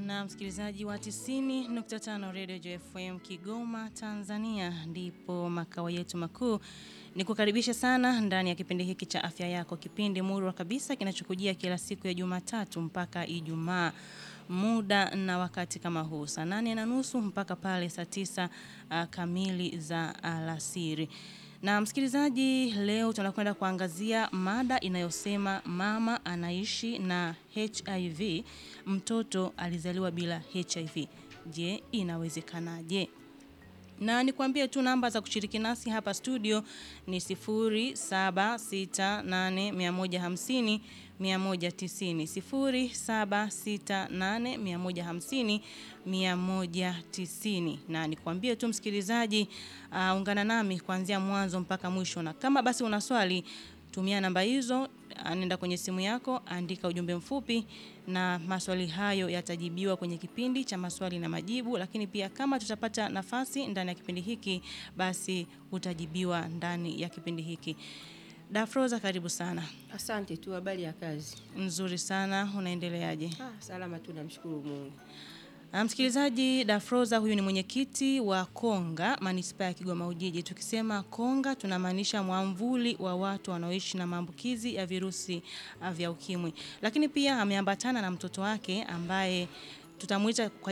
na msikilizaji wa 90.5 Radio JFM Kigoma, Tanzania, ndipo makao yetu makuu. Ni kukaribisha sana ndani ya kipindi hiki cha afya yako, kipindi murwa kabisa kinachokujia kila siku ya Jumatatu mpaka Ijumaa muda na wakati kama huu saa nane na nusu mpaka pale saa tisa uh, kamili za alasiri. Na msikilizaji, leo tunakwenda kuangazia mada inayosema mama anaishi na HIV, mtoto alizaliwa bila HIV. Je, inawezekanaje? Na nikwambie tu namba za kushiriki nasi hapa studio ni 0768150150 190 0768150190 na nikwambie tu msikilizaji, uh, ungana nami kuanzia mwanzo mpaka mwisho, na kama basi una swali tumia namba hizo, nenda kwenye simu yako, andika ujumbe mfupi na maswali hayo yatajibiwa kwenye kipindi cha maswali na majibu. Lakini pia kama tutapata nafasi ndani ya kipindi hiki, basi utajibiwa ndani ya kipindi hiki. Dafroza, karibu sana. Asante tu, habari ya kazi? Nzuri sana, unaendeleaje? Ah, salama tu, namshukuru Mungu. Msikilizaji, Dafroza huyu ni mwenyekiti wa Konga manispaa ya Kigoma Ujiji. Tukisema Konga tunamaanisha mwamvuli wa watu wanaoishi na maambukizi ya virusi vya ukimwi, lakini pia ameambatana na mtoto wake ambaye tutamuita kwa